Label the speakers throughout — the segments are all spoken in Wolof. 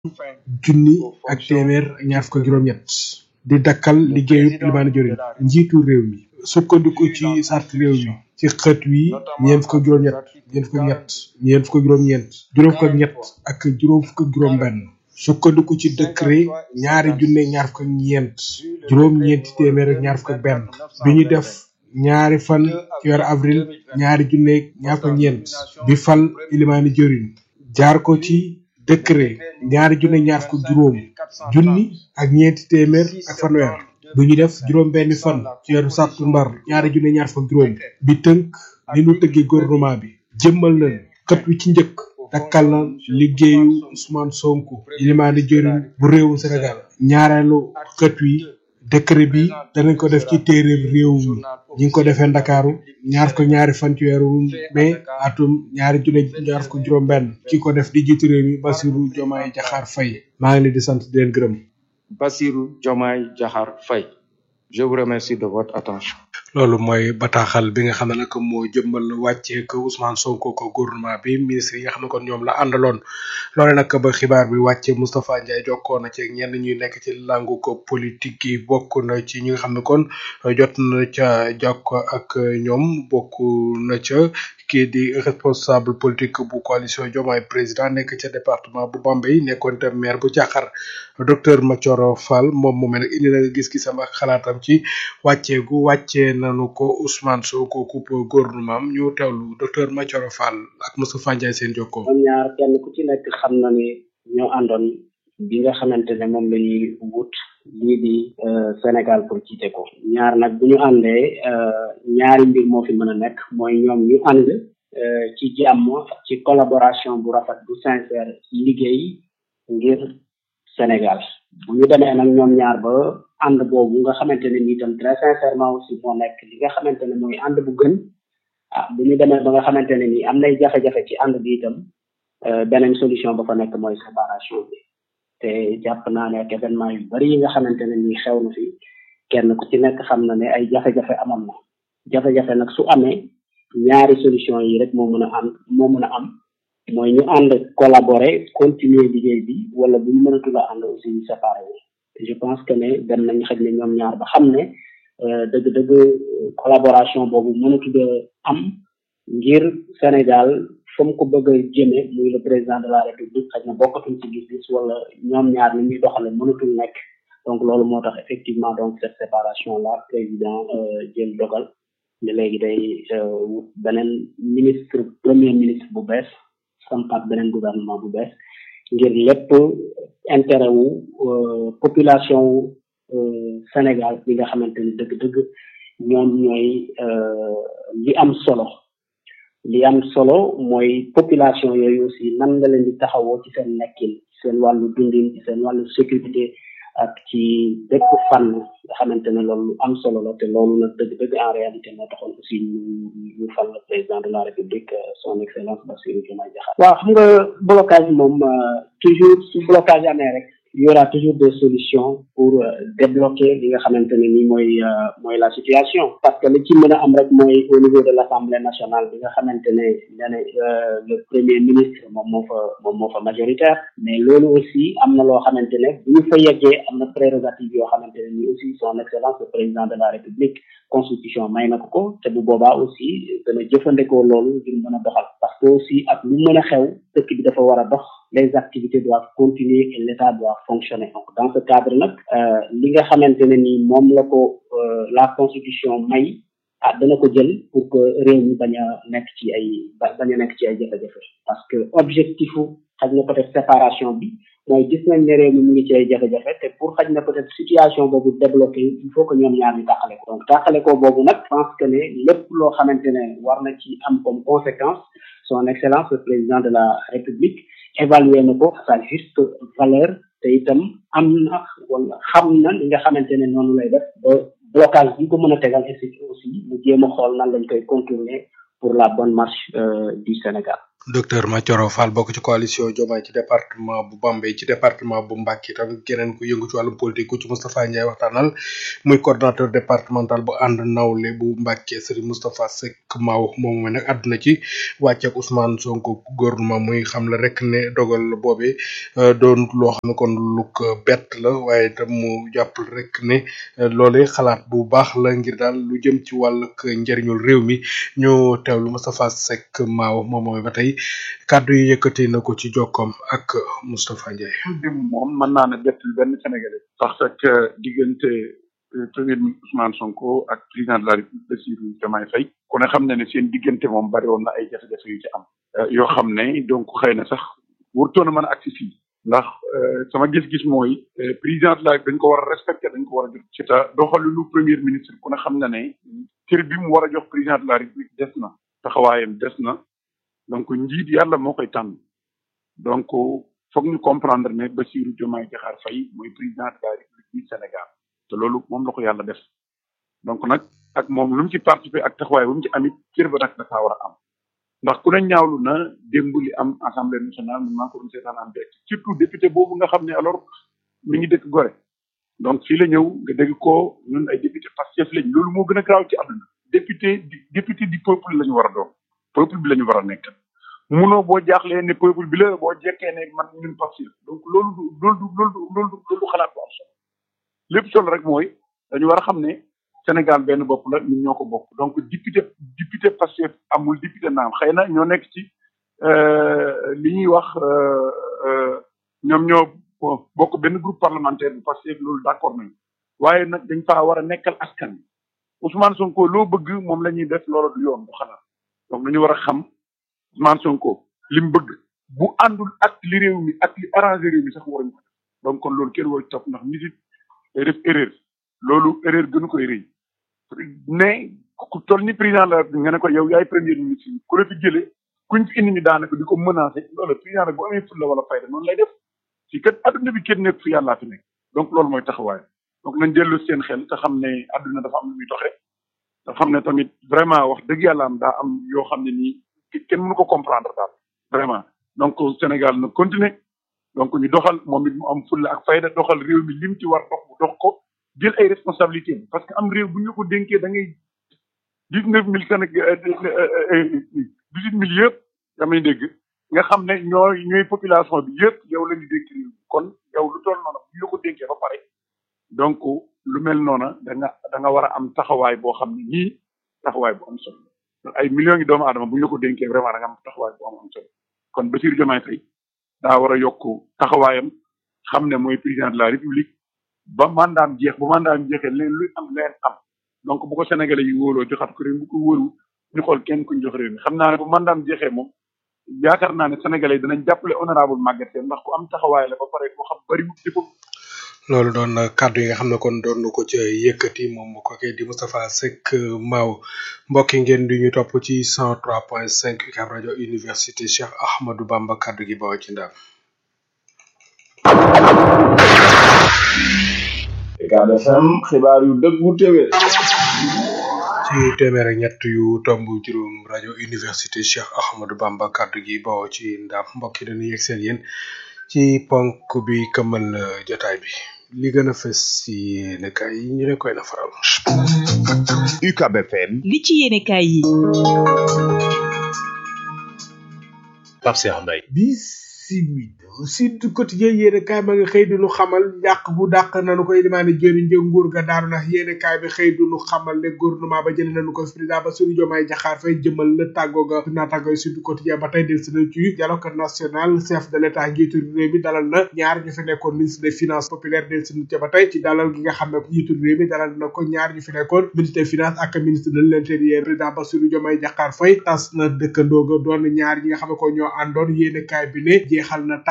Speaker 1: junni ak téeméer ak ñaar fukk ak juróom-ñett di dakkal liggéeyu limaani jorin njiitu réew mi sukkandiku ci sart réew mi ci xët wi ñeent fukk ak juróom-ñett ñeent fukk ak ñett ñeent fukk ak juróom-ñeent juróom fukk ak ñett ak juróom fukk ak juróom-benn sukkandiku ci décret ñaari junne ñaar fukk ak ñeent juróom-ñeenti téeméer ak ñaar fukk ak benn bi ñu def ñaari fan ci weeru avril ñaari junne ñaar fukk ak ñeent bi fal ilimaani jorin jaar ko ci décret ñaari junne ñaar fukk juróom junni ak ñeenti téeméer ak fanweer bu ñu def juróom benni fan ci weeru sàttumbar ñaari junne ñaar fukk juróom bi tënk ni nu tëggee gouvernement bi jëmmal na xët wi ci njëkk dakkal na liggéeyu Ousmane Sonko ilimaani jëriñ bu réewu Sénégal ñaareelu xët wi décret bi danañ ko def ci téere réew mi ñi ngi ko defee ndakaaru ñaar ko ñaari fan ci weeru mai atum ñaari junne ñaar ko juróom benn ki ko def di jiitu réew mi Bassirou Diomaye Diakhar Faye maa ngi leen di sant di leen gërëm
Speaker 2: Bassirou Diomaye Diakhar Faye je vous remercie de votre attention
Speaker 1: loolu mooy bataaxal bi nga xam ne nag moo jëmmal wàccee ko Ousmane Sonko ko gouvernement bi ministre yi nga xam ne kon ñoom la àndaloon loole nag ba xibaar bi wàcce Moustapha Ndiaye jokkoo na ci ñenn ñuy nekk ci langu ko politique yi bokk na ci ñi nga xam ne kon jot na ca jokko ak ñoom bokk na ca kii di responsable politique bu coalition Diomaye président nekk ca département bu Bambey nekkoon tam maire bu Caaxar docteur Mathioro Fall moom mu mel ne indi na gis-gisam ak xalaatam ci wàccee gu wàccee nanu ko Ousmane Sonko coupe gouvernement am ñu teewlu docteur Mathioro Fall ak Moustapha Ndiaye seen jokkoo.
Speaker 3: ñoom ñaar kenn ku ci nekk xam na ni ñoo àndoon bi nga xamante ne moom la ñuy wut lii di Sénégal pour jiite ko ñaar nag bu ñu àndee ñaari mbir moo fi mën a nekk mooy ñoom ñu ànd ci jàmm ci collaboration bu rafet bu sincère liggéey ngir Sénégal bu ñu demee nag ñoom ñaar ba ànd boobu nga xamante ne ni itam très sincèrement aussi moo nekk li nga xamante ne mooy ànd bu gën ah bu ñu demee ba nga xamante ne ni am nay jafe-jafe ci ànd bi itam beneen solution ba fa nekk mooy séparation bi te jàpp naa ne ak événement yu bari yi nga xamante ne ni xew na fi kenn ku ci nekk xam na ne ay jafe-jafe amoon na jafe-jafe nag su amee ñaari solution yi rek moo mën a ànd moo mën a am mooy ñu ànd collaborer continuer liggéey bi wala bu ñu mënatul a ànd aussi ñu séparé wu je pense que ne dem nañ xëj ne ñoom ñaar ba xam ne dëgg-dëgg collaboration boobu mënatul a am ngir Sénégal fa mu ko bëgg a jëme muy le président de la république xëy na bokkatuñ ci gis-gis wala ñoom ñaar ni ñuy doxale mënatul nekk donc loolu moo tax effectivement donc cette séparation là président jël dogal ne léegi day wut beneen ministre premier ministre bu bees sampaat beneen gouvernement bu bees ngir lépp intérêt wu population wu Sénégal bi nga xamante ni dëgg-dëgg ñoom ñooy li am solo li am solo mooy population yooyu aussi nan nga leen di taxawoo ci seen nekkin ci seen wàllu dundin ci seen wàllu sécurité ak ci bépp fànn nga xamante ne loolu am solo la te loolu nag dëgg-dëgg en réalité moo taxoon aussi ñu ñu fal le président de la république son excellence Bassirou Diomaye Diakhar waaw xam nga blocage moom toujours su blocage amee rek il y aura toujours des solutions pour débloquer li nga xamante ne ni mooy mooy la situation parce que li ci mën a am rek mooy au niveau de l'Assemblée nationale bi nga xamante ne nee le premier ministre moom moo fa moom moo fa majoritaire mais loolu aussi am na loo xamante ne bu ñu fa yeggee am na prérogative yoo xamante ne ni aussi son excellence le président de la république constitution may na ko ko te bu boobaa aussi dana jëfandikoo loolu ngir mën a doxal parce que aussi ak lu mën a xew dëkk bi dafa war a dox les activités doivent continuer et l'État doit fonctionner donc dans ce cadre nag li nga xamante ne ni moom la ko la constitution may ah dana ko jël pour que réew mi bañ a nekk ci ay bañ a nekk ci ay jafe-jafe parce que objectifu xaj na peut-être séparation bi mooy gis nañ ne réew mi mu ngi ci ay jafe-jafe te pour xaj na peut-être situation boobu débloqué il faut que ñoom ñaar ñu tàqale ko donc tàqale ko boobu nag pense que ne lépp loo xamante ne war na ci am comme conséquence son excellence le président de la république évaluer na ko à sa juste valeur te itam am na wala xam na li nga xamante ne noonu lay def ba blocage bi ko mën a tegal et aussi mu jéem a xool nan lañ koy contourner pour la bonne marche du Sénégal
Speaker 1: docteur Mathioro Fall bokk ci coalition Diomaye ci département bu Bambey ci département bu Mbacké tam keneen ku yëngu ci wàllum politique ku ci Moustapha Ndiaye waxtaanal muy coordonnateur départemental bu ànd nawle bu Mbacké Serigne Moustapha Seck Maw moom mooy nag àdduna ci wàcceeg Ousmane Sonko gouvernement muy xam la rek ne dogal boobee doon loo xam ne kon lu ko bett la waaye tam mu jàpp rek ne loolee xalaat bu baax la ngir daal lu jëm ci wàllug njëriñul réew mi ñu teewlu Moustapha Seck Maw moom mooy ba tey kàddu yi yëkkati na ko ci jokkoom ak Moustapha Ndiaye.
Speaker 4: dim moom mën naa ne bettul benn Sénégalais. parce que diggante premier ministre Ousmane Sonko ak président de la République Bassirou Diomaye Faye ku ne xam ne ne seen diggante moom bari woon na ay jafe-jafe yu ci am. yoo xam ne donc xëy na sax warutoon a mën a agsi fii. ndax sama gis-gis mooy président de la dañ ko war a respecté dañ ko war a jox ci ta doxalinu premier ministre ku ne xam na ne cër bi mu war a jox président de la République des na taxawaayam des na. donc njiit yàlla moo koy tànn donc foog ñu comprendre ne Bassirou Diomaye Diakhar Faye mooy président de la République du Sénégal te loolu moom la ko yàlla def donc nag ak moom lu mu ci participer ak taxawaay bu mu ci amit cër ba nag dafa war a am ndax ku ne ñaawlu na démb li am assemblée nationale man maa ko doon seetaan am direct surtout député boobu nga xam ne alors mi ngi dëkk Gorée donc fii la ñëw nga dégg ko ñun ay député Pastef lañ loolu moo gën a graaw ci àdduna député député du peuple la ñu war a doon peuple bi la ñu war a nekk munoo boo jaaxlee ne peuple bi la boo jekkee ne man ñun Pastef donc loolu du loolu du loolu du loolu du loolu xalaat bu am solo lépp solo rek mooy dañu war a xam ne Sénégal benn bopp la ñun ñoo ko bokk donc député député Pastef amul député naam xëy na ñoo nekk ci li ñuy wax ñoom ñoo bokk benn groupe parlementaire bu Pastef loolu d'accord nañu waaye nag dañ faa war a nekkal askan wi Ousmane Sonko loo bëgg moom la ñuy def loolu du yoon bu xalaat donc dañu war a xam Ousmane Sonko li mu bëgg bu àndul ak li réew mi ak li arrangé réew mi sax waruñu ko def donc kon loolu kenn waru topp ndax nit it day def erreur loolu erreur gënu koy rëy mais ku toll ni président la nga ne ko yow yaay premier ministre ku la fi jëlee kuñ fi indi ñu daanaka di ko menacé loolu président nag bu amee fulla wala fayda noonu lay def ci kat adduna bi kenn nekk fi yàllaa fi nekk donc loolu mooy taxawaay donc nañ dellu seen xel te xam ne adduna dafa am lu muy doxee te xam ne tamit vraiment wax dëgg yàlla am daa am yoo xam ne nii kenn mënu ko comprendre daal vraiment donc Sénégal na continuer donc ñu doxal moom it mu am fulla ak fayda doxal réew mi lim ci war dox bu dox ko jël ay responsabilités parce que am réew bu ñu ko dénkee da ngay dix neuf mille Sénégal dix huit mille yëpp damay dégg nga xam ne ñooy ñooy population bi yëpp yow la ñu dénk réew mi kon yow lu toll noonu bu ñu ko dénkee ba pare donc lu mel noona da nga da nga war a am taxawaay boo xam ne nii taxawaay bu am solo ay millions yi doomu aadama bu ñu la ko dénkee vraiment da nga am taxawaay bu am am solo kon Bassirou Diomaye Faye daa war a yokk taxawaayam xam ne mooy président de la république ba mandaam jeex bu mandaam jeexee leen luy am leen am donc bu ko sénégalais yi wóoloo joxat ko réew bu ko wóolu ñu xool kenn kuñ jox réew mi xam naa ne bu mandaam jeexee moom yaakaar naa ne sénégalais yi danañ jàppale honorable Maguette Sène ndax ku am taxawaay la ba pare ko xam bari mu defam
Speaker 1: loolu doon kàddu yi nga xam ne kon doon na ko ci yëkkati moom ko kay di Moustapha Seck Maw mbokki ngeen di ñu topp ci 103.5 UCAB rajo université Cheikh Ahmadou Bamba kàddu gi bawoo ci ndam.
Speaker 5: UCAB FM xibaar yu dëggu téwé
Speaker 1: ci téeméer ak ñett yu tomb juróom rajo université Cheikh Ahmadou Bamba kàddu gi bawoo ci ndam mbokki dañuy yegg seen yéen ci ponk bi këmal jotaay bi li gën a fës ci yéenekaay yi ñu leen koy nafaral.
Speaker 6: UCAB FM.
Speaker 7: li ci yéenekaay yi.
Speaker 6: Pape Cheikh Mbaye.
Speaker 1: bisimila Sud Quotidien yéenekaay ma nga xëy du nu xamal yàq bu dàq nanu koy limaane jëriñ jë nguur ga daanu na yéenekaay bi xëy du nu xamal ne gouvernement ba jëlee nañu ko président Bassirou Diomaye Diakhar Faye jëmal la tàggoo ga naataangoy Sud Quotidien ba tey del si na ci dialogue national chef de l'état njiitu réew mi dalal na ñaar ñu fi nekkoon ministre des finances populaire del si na ba tey ci dalal gi nga xam ne njiitu réew mi dalal na ko ñaar ñu fi nekkoon ministre des finances ak ministre de l'intérieur président Bassirou Diomaye Diakhar Faye tas na dëkkandoo ga doon ñaar ñi nga xam ne ko ñoo àndoon yéenekaay bi ne jeexal na tàkk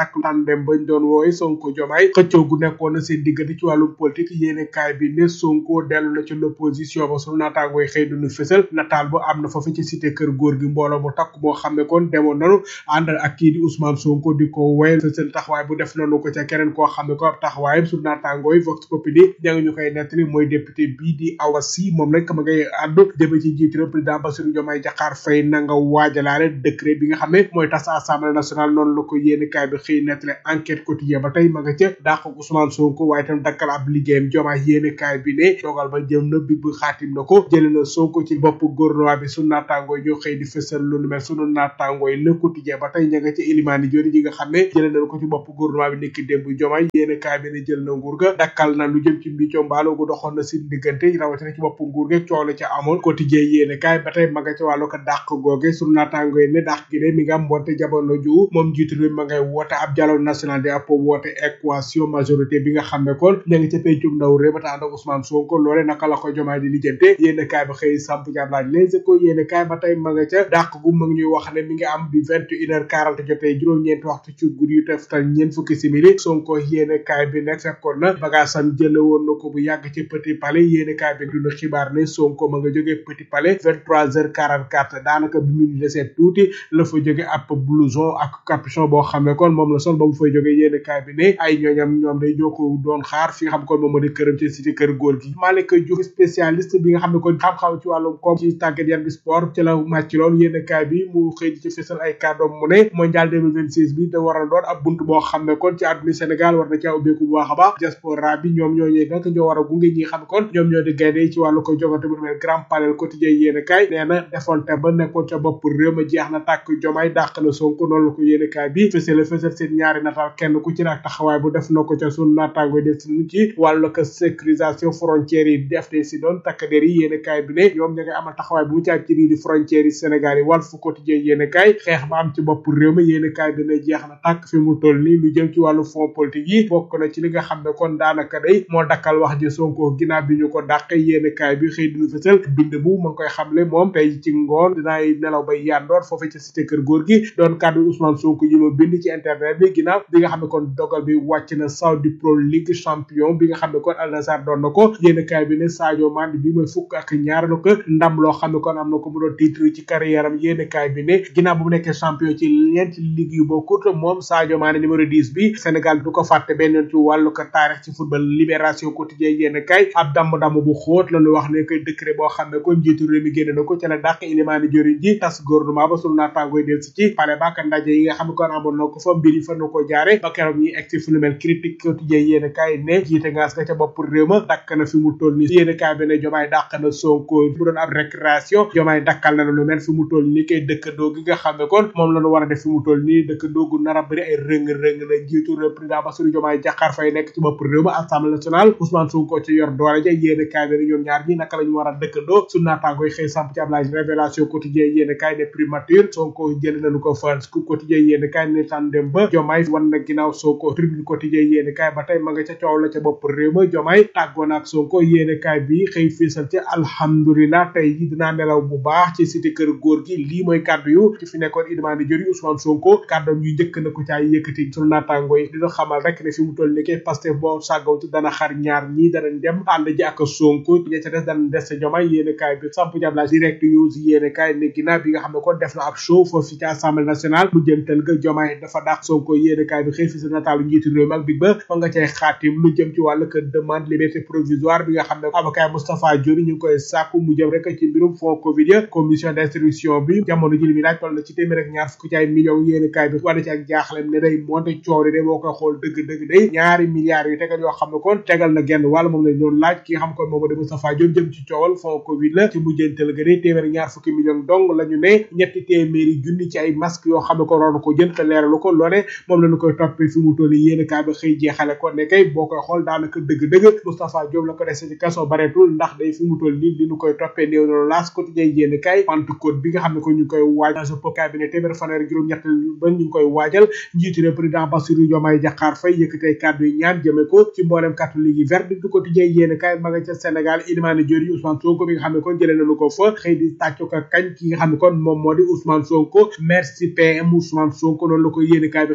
Speaker 1: dàkk tàndem bañ doon wooye Sonko Jomaay xëccoo gu nekkoon na seen diggante ci wàllum politique yéene kaay bi ne Sonko dellu na ci l'opposition ba sunu naataangooy xëy duñu fësal nataal bu am na foofu ci cité kër góor gi mbooloo mu takk boo xam ne kon demoon nanu ànd ak kii di Ousmane Sonko di ko woyal fësal taxawaay bu def nanu ko ca keneen koo xam ne ko ab taxawaayam sunu naataangooy Vox Populi ña ngi ñu koy nettali mooy député bii di Awa Sy moom nag ma ngay àddu jëme ci njiitu réew président Bassirou Diomaye Diakhar Faye na nga waajalaale décret bi nga xam ne mooy tas assemblée nationale noonu la ko yéene kaay bi xëy nettali enquête quotidien ba tey ma nga ca dàq Ousmane Sonko waaye tam dakkal ab liggéeyam Diomaye yéene kaay bi ne dogal ba jëm na bi bu xaatim na ko jële na Sonko ci bopp gouvernement bi sunu naataangooy ñoo xëy di fësal lu nu mel sunu naataangooy le quotidien ba tey ña nga ca Elimani Diori ñi nga xam ne jële nañ ko ci bopp gouvernement bi nekki démb Diomaye yéene kaay bi ne jël na nguur ga dakkal na lu jëm ci mbicco mbaalo gu doxoon na si diggante rawatina ci bopp nguur ga coow la ca amoon quotidien yéene kaay ba tey ma nga ca wàllu ko dàq googe sunu naataangooy ne dàq gi de mi nga am mbonte jamono ju moom njiitu réew ma ngay woote ab dialogue national di ab woote équation majorité bi nga xam ne kon ña ngi ca pencum ndaw réew ba ànd ak Ousmane Sonko loole naka la ko jomaay di lijjante yéene kaay ba xëy samp jàpp laaj les échos yéene kaay ba tey ma nga ca dàq gu ma ngi ñuy wax ne mi ngi am bi vingt une heure quarante jotee juróom-ñeenti waxtu ci guddi yu teftal ñeent fukki simili Sonko yéene kaay bi nekk fekkoon na bagaasam jële woon na ko bu yàgg ci Petit Palais yéene kaay bi duna xibaar ne Sonko ma nga jógee Petit Palais vingt trois heures quarante quatre daanaka bi mu desee tuuti la fa jóge ab blouson ak capuchon boo xam ne kon moom la sol ba mu fay jóge yéene kaay bi ne ay ñooñam ñoom day ñoo ko doon xaar fi nga xam kon moom moo di këram ci cité kër góor gi Malick Diouf spécialiste bi nga xam ne kon xam-xam ci wàllum koom ci tàggat yaram bi sport ci la màcc lool yéene kaay bi mu xëy di ci fësal ay kàddoom mu ne mondial 2026 bi da war a doon ab bunt boo xam ne kon ci àdduna Sénégal war na caa ubbeeku bu baax a baax diaspora bi ñoom ñooñee nag ñoo war a gunge ñi xam kon ñoom ñoo di gaynde ci wàllu ko jogante bu mel grand panel quotidien yéene kaay nee na defonte ba nekkoon ca bopp réew ma jeex na tàkk jomaay dàq na Sonko noonu la ko yéene kaay bi fësale fësal seen ñaari nataal kenn ku ci ak taxawaay bu def na ko ca sunu naataango def si ci wàllu ko sécurisation frontières yi def de si doon takk der yi yéene kaay bi ne ñoom ña ngay amal taxawaay bu mu ci ak ci lii di frontières yi Sénégal yi Walf Quotidien yéene kaay xeex ba am ci bopp réew mi yéene kaay bi ne jeex na tàkk fi mu toll nii lu jëm ci wàllu fond politique yi bokk na ci li nga xam ne kon daanaka day moo dakkal wax ji Sonko ginnaaw bi ñu ko dàq yéene kaay bi xëy dinu fësal bind bu ma ngi koy xamle moom tey ci ngoon dinaay nelaw bay yandoor foofu ci cité kër góor gi doon kàddu Ousmane Sonko yi ma bind ci internet bi ginnaaw bi nga xam ne kon dogal bi wàcc na Saudi Pro League champion bi nga xam ne kon Al Nassr doon na ko yéene kaay bi ne Sadio Mané bi mooy fukk ak ñaar la ko ndam loo xam ne kon am na ko mu doon titre ci carrière am yéene kaay bi ne ginnaaw bu mu nekkee champion ci ñeenti ligue yu bokkut moom Sadio Mané numéro 10 bi Sénégal du ko fàtte benn yoon ci wàllu ko taarix ci football libération quotidien yéene kaay ab damm-damm bu xóot la ñu wax ne koy décret boo xam ne kon njiitu réew mi génne na ko ca la dàq Ilimani Diori ji tas gouvernement ba sunu naataangoy del si ci pale baak ndaje yi nga xam ne kon amoon na ko fa mbir yi fa na ko jaare ba keroog ñi egg ci fu nu mel critique quotidien yéene kaay ne jiite ngaas nga ca bopp réew ma dakk na fi mu toll ni yéene kaay bi ne jomaay dàq na Sonko bu doon ab récréation jomaay dakkal na lu mel fi mu toll ni kay dëkkandoo gi nga xam ne kon moom la ñu war a def fi mu toll nii dëkkandoo gu nar a bëri ay rëng-rëng la jiitu réew président Bassirou Diomaye Diakhar Faye nekk ci bopp réew ma assemblée nationale Ousmane Sonko ci yor doole ja yéene kaay bi ne ñoom ñaar ñi naka la ñu war a dëkkandoo su naataangoy xëy samp ci am laaj révélation quotidien yéene kaay ne primature Sonko jël nañu ko fa scoop quotidien yéene kaay ne tan dem ba jomaay wan na ginnaaw Sonko tribune quotidien yéene kaay ba tey ma nga ca coow la ca bopp réew ma jomaay tàggoon ak Sonko yéene kaay bi xëy fiisal ci alhamdulilah tey ji dinaa nelaw bu baax ci cité kër góor gi lii mooy kàddu yu ci fi nekkoon Ilimani Diori Ousmane Sonko kàddoom yu njëkk na ko caay yëkkati sunu naataango yi dina xamal rek ne fi mu toll ni kay Pastef boo sàggawtu dana xar ñaar ñii danañ dem ànd ji ak Sonko ña ca des danañ des ca jomaay yéene kaay bi samp jabla direct news yéene kaay ne ginnaaw bi nga xam ne kon def na ab show foofu ci assemblée nationale mu jëntal ga jomaay dafa dàq Sonko yéene kaay bi xëy fi sa nataalu njiitu réew mi ak big ba fa nga cay xaatim lu jëm ci wàllu que demande liberté provisoire bi nga xam ne avocat Moustapha Diori ñu ngi koy sàkku mu jëm rek ci mbirum fond covid ya commission d'instruction bi jamono ji li mi laaj toll na ci téeméer ak ñaar fukki ci ay millions yéene kaay bi wala ci ak jaaxlem ne day monte coow de boo koy xool dëgg dëgg day ñaari milliards yu tegal yoo xam ne kon tegal na genn wàlla moom lañ doon laaj ki nga xam kon moom de Moustapha Diori jëm ci coowal fond covid la ci mujjantal ga day téeméer ak ñaar fukki millions dong la ñu ne ñetti téeméeri junni ci ay masque yoo xam ne ko roon ko jënd te leeralu ko loole moom lañu koy toppee fi mu toll yéene kaay bi xëy jeexale ko ne kay boo koy xool daanaka dëgg-dëgg Moustapha Diop la ko dese ci kaso bareetul ndax day fi mu toll nii li ñu koy toppee néew na laas quotidien yéene kaay Pentecôte bi nga xam ne ko ñu koy waajal sa pop kaay bi ne téeméer fanweer juróom ñett ba ñu ngi koy waajal njiitu réew président Bassirou Diomaye Diakhar Faye yëkkatee kàddu yi ñaan jëme ko ci mboolem catholique yi verdict du quotidien yéene kaay ma nga ca Sénégal Ilimani Diori Ousmane Sonko bi nga xam ne kon jëlee nañu ko fa xëy di tàccu ko kañ ki nga xam ne kon moom moo di Ousmane Sonko merci PM Ousmane Sonko noonu la ko yéene kaay bi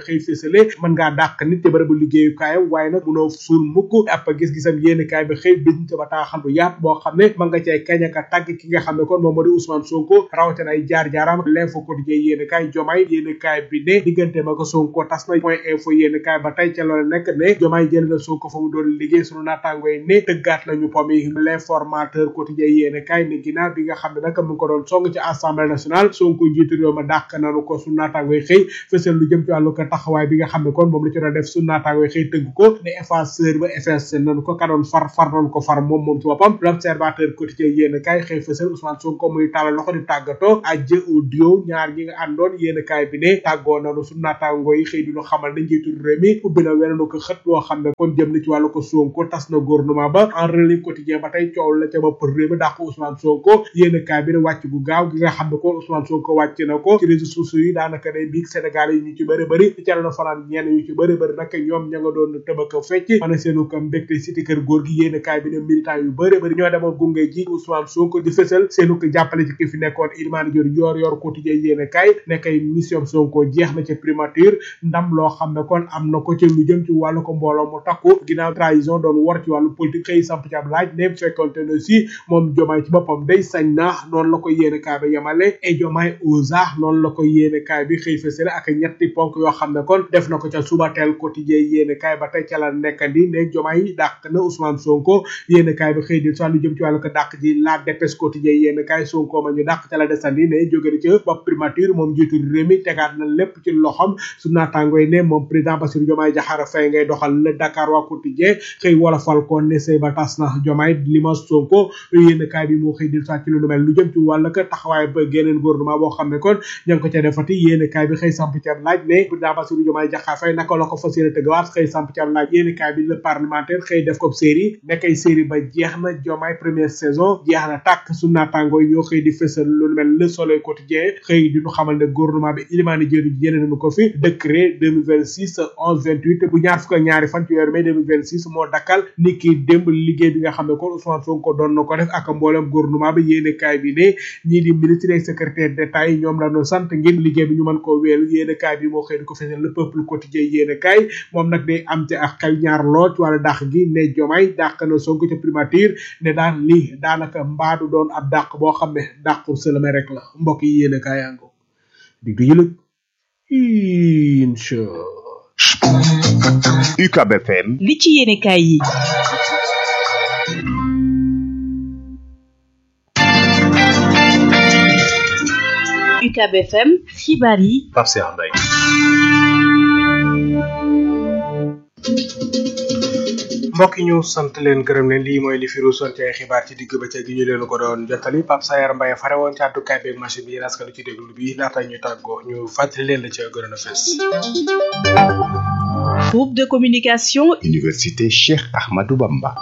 Speaker 1: xëy fësale mën ngaa dàq nit te bërëbu liggéeyukaayam waaye nag munoo suul mukk ab gis-gisam yéeni kaay bi xëy biñ ca bataaxal bu yaat boo xam ne mën nga cay kañ ak a tàgg ki nga xam ne kon moom moo di Ousmane Sonko rawatina ay jaar-jaaram l'info quotidien yéeni kaay jomaay yéeni kaay bi ne diggante ma ko Sonko tas na point info yéeni kaay ba tey ca loolu nekk ne jomaay jël na Sonko fa mu doon liggéey sunu naataango yi ne tëggaat nañu pom yi l'informateur quotidien yéeni kaay ne ginnaaw bi nga xam ne nag mu ngi ko doon song ci assemblée nationale Sonko njiitu réew ma dàq nañu ko sunu naataango yi xëy fësal lu jëm ci wàllu ko taxawaay bi nga xam ne kon moom la ci doon def sunu naataango yi xëy tëgg ko ne effaceur ba effacé nañu ko ka doon far far nañu ko far moom moom ci boppam l'observateur quotidien yéen kaay xëy fësal Ousmane Sonko muy tàllal loxo di tàggatoo ajjë audio ñaar ñi nga àndoon yéen kaay bi ne tàggoo nañu sunu naataango yi xëy duñu xamal ne njiitu réew mi ubbi na wenenu ko xët boo xam ne kon jëm na ci wàllu ko Sonko tas na gouvernement ba en relais quotidien ba tey coow la ca bopp réew mi dàq Ousmane Sonko yéen kaay bi ne wàcc gu gaaw gi nga xam ne kon Ousmane Sonko wàcc na ko ci réseaux sociaux yi daanaka day biig Sénégal yi ñu ci bëri bëri ci ca la fanaan ñenn ñu ci bëri bëri nag ñoom ña nga doon tëbaka fecc ana seenu ko mbégte cité kër góor gi yéen kaay bi ne militant yu bëri bëri ñoo demoon gunge ji Ousmane Sonko di fësal seenu ko jàppale ci ki fi nekkoon Ilimane Dior yor yor quotidien yéen kaay nekkay mission Sonko jeex na ca primature ndam loo xam ne kon am na ko ci lu jëm ci wàllu ko mbooloo mu takku ginnaaw trahison doon war ci wàllu politique xëy samp ci ab laaj ne fekkonte ne si moom jomaay ci boppam day sañ na noonu la ko yéene kaay bi yemale et jomaay osa noonu la ko yéene kaay bi xëy fësale ak ñetti ponk yoo xam ne kon def na ko ca subateel quotidien yéene kaay ba tey ca la nekkandi ne jomaay dàq na Ousmane Sonko yéene kaay bi xëy di sa lu jëm ci wàllu ko dàq ji la dépêche quotidien yéene kaay Sonko ma ñu dàq ca la desandi ne jóge na ca bopp primature moom jiitu réew mi tegaat na lépp ci loxam su naataango yi ne moom président Bassirou Diomaye Diakhar Faye ngay doxal le Dakar waa quotidien xëy wolofal ko ne sëy ba tas na Diomaye lima Sonko yéene kaay bi moo xëy di sa ci lu mel lu jëm ci wàllu ko taxawaay ba geneen gouvernement boo xam ne kon ña ngi ko ca defati yéene kaay bi xëy samp ci ab laaj ne président Bassirou Diomaye Diakhar Faye naka la ko fas yéene tëggawaat xëy samp ci ab laaj yéene kaay bi le parlementaire xëy def ko série nekkay série ba jeex na Diomaye première saison jeex na tàkk su naataangoo yi ñoo xëy di fësal lu mel le soleil quotidien xëy di ñu xamal ne gouvernement bi Ilimani Diédhiou jëlee nañu ko fi décret 2026 11 28 bu ñaar fukk ak ñaari fan ci weeru mai 2026 moo dakkal ni ki démb liggéey bi nga xam ne kon Ousmane Sonko doon na ko def ak mboolem gouvernement bi yéene kaay bi ne ñii di ministre et secrétaire d'état yi ñoom la ñu sant ngir liggéey bi ñu mën koo wéelu yéene kaay bi moo xëy di ko fesal le peuple quotidien yéene kaay moom nag day am ci ak xel ñaar lool ci wàllu dàq gi ne Diomaye dàq na Sonko ca primature ne daan lii daanaka mbaadu doon ab dàq boo xam ne dàqu sëlame rek la mbokk yi yéene kaay yango di du yëlëg incha
Speaker 6: UCAB FM
Speaker 7: li ci yéene kaay yi UCAB FM xibaar yi
Speaker 6: Pape Cheikh Mbaye
Speaker 1: mbokk yi ñu sant leen gërëm leen lii mooy li fi ruusoon ci ay xibaar ci digg bëccëg gi ñu leen ko doon jottali Pape Sayar Mbaye fare woon ci àddukaay beeg machine bi yéen askan ci déglu bi laata ñu tàggoo ñu fàttali leen la ca gënoon a fes
Speaker 7: groupe de communication
Speaker 6: Université Cheikh Ahmadou Bamba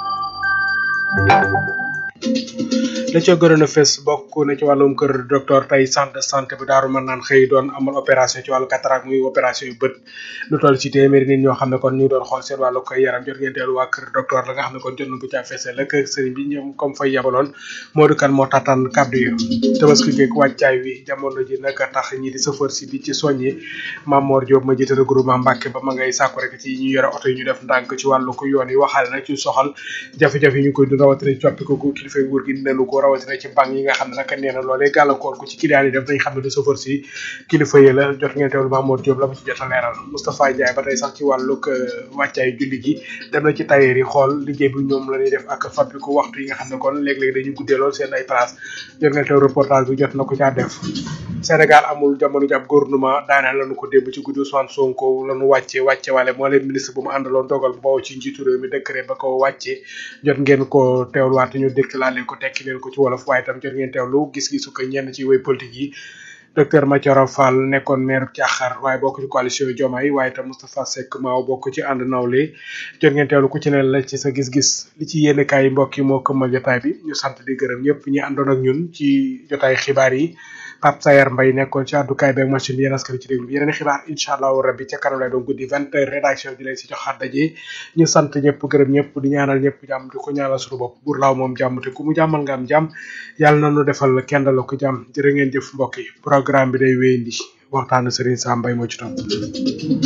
Speaker 1: la ca gënoon a fes bokk na ci wàllum kër docteur tey centre de santé bu daaru mën naan xëy doon amal opération ci wàllu cataracte muy opération yu bët lu toll ci téeméeri nit ñoo xam ne kon ñu doon xool seen wàllu koy yaram jot ngeen teelu waa kër docteur la nga xam ne kon jot na ko caa fesee la kër sëriñ bi ñoom comme fay yabaloon Modou Kane moo taataan kàddu yi tabaski geeg wàccaay wi jamono ji nag tax ñi di chauffeur si di ci soññi Mamor Diop ma jiite regroupement Mbàkke ba ma ngay sàkku rek ci ñu yore oto yi ñu def ndànk ci wàllu ko yoon yi waxaale nag ci soxal jafe-jafe yi ñu koy dund rawatina coppi ko kilifa nguur gi nenu ko rawatina ci bank yi nga xam ne nag nee na loolee gàllankoor ko ci client yi def nañ xam ne du chauffeur si kilifa yi la jot ngeen teewlu Mamour Diop la mu ci jot a leeral Moustapha Ndiaye ba tey sax ci wàllug wàccaay julli gi dem na ci tailleur yi xool liggéey bi ñoom la ñuy def ak fabrique waxtu yi nga xam ne kon léeg-léeg dañuy guddee lool seen ay place jot ngeen teew reportage bi jot na ko caa def Sénégal amul jamono ji ab gouvernement daaneel lañu ko démb ci guddi Ousmane Sonko lañu wàcce wàcce wale moo leen ministre bu mu àndaloon dogal bu bawoo ci njiitu réew mi décret ba ko wàcce jot ngeen ko teewluwaat ñu dëkk laa leen ko tekki leen ko ci wolof waaye tam jot ngeen teewlu gis-gisu ko ñenn ci way politique yi docteur Mathioro Fall nekkoon maire Thiakhar waaye bokk ci coalition Diomaye waaye tam Moustapha Seck Maaw bokk ci ànd nawle jot ngeen teewlu ku ci ne la ci sa gis-gis li ci yenn kaay mbokk yi moo këmmal jotaay bi ñu sant di gërëm ñëpp ñi àndoon ak ñun ci jotaay xibaar yi Pape Sayar Mbaye nekkoon ci àddukaay beeg machine bi yéen askan ci déglu bi yeneen xibaar incha allahu rabbi ca kanam lay doon guddi vingt heures rédaction bi leen si joxaat daje ñu sant ñëpp gërëm ñëpp di ñaanal ñëpp jàmm di ko ñaanal suñu bopp buur laaw moom jàmm te ku mu jàmmal nga am jàmm yàlla na nu defal kenn la ko jàmm jërë ngeen jëf mbokk yi programme bi day wéyandi waxtaanu Serigne Sam Mbaye moo ci topp